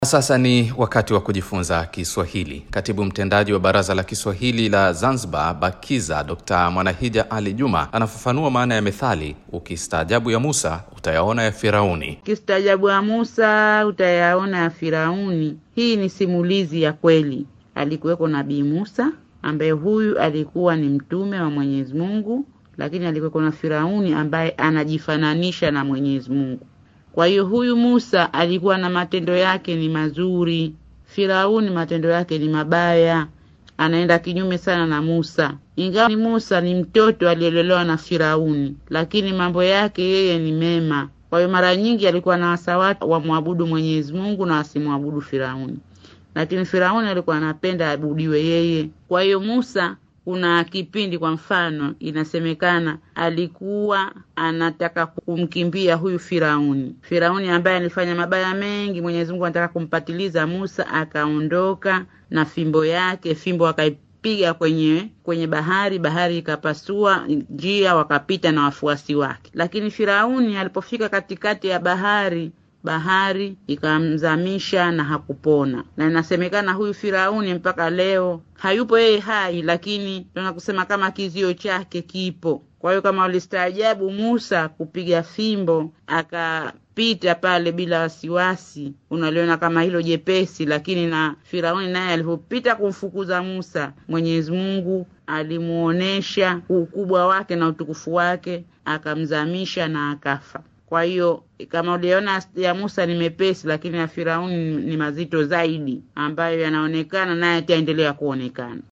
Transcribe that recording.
Sasa ni wakati wa kujifunza Kiswahili. Katibu mtendaji wa Baraza la Kiswahili la Zanzibar, BAKIZA, Dr. Mwanahija Ali Juma anafafanua maana ya methali, ukistaajabu ya Musa utayaona ya Firauni. Ukistaajabu ya Musa utayaona ya Firauni. Hii ni simulizi ya kweli. Alikuweko Nabii Musa ambaye huyu alikuwa ni mtume wa Mwenyezi Mungu, lakini alikuweko na Firauni ambaye anajifananisha na Mwenyezi Mungu. Kwa hiyo huyu Musa alikuwa na matendo yake ni mazuri, Firauni matendo yake ni mabaya, anaenda kinyume sana na Musa. Ingawa ni Musa ni mtoto aliyelelewa na Firauni, lakini mambo yake yeye ni mema. Kwa hiyo mara nyingi alikuwa na wasa watu wamwabudu Mwenyezi Mungu na wasimwabudu Firauni, lakini Firauni alikuwa anapenda abudiwe yeye. Kwa hiyo Musa kuna kipindi kwa mfano inasemekana alikuwa anataka kumkimbia huyu Firauni, Firauni ambaye alifanya mabaya mengi. Mwenyezi Mungu anataka kumpatiliza Musa, akaondoka na fimbo yake, fimbo akaipiga kwenye kwenye bahari, bahari ikapasua njia, wakapita na wafuasi wake. Lakini Firauni alipofika katikati ya bahari bahari ikamzamisha na hakupona, na inasemekana huyu Firauni mpaka leo hayupo yeye hai, lakini tunaweza kusema kama kizio chake kipo. Kwa hiyo kama walistaajabu Musa kupiga fimbo akapita pale bila wasiwasi, unaliona kama hilo jepesi, lakini na Firauni naye alipopita kumfukuza Musa, Mwenyezi Mungu alimuonesha ukubwa wake na utukufu wake, akamzamisha na akafa. Kwa hiyo kama uliona ya Musa ni mepesi, lakini ya Firauni ni mazito zaidi, ambayo yanaonekana naye ataendelea kuonekana.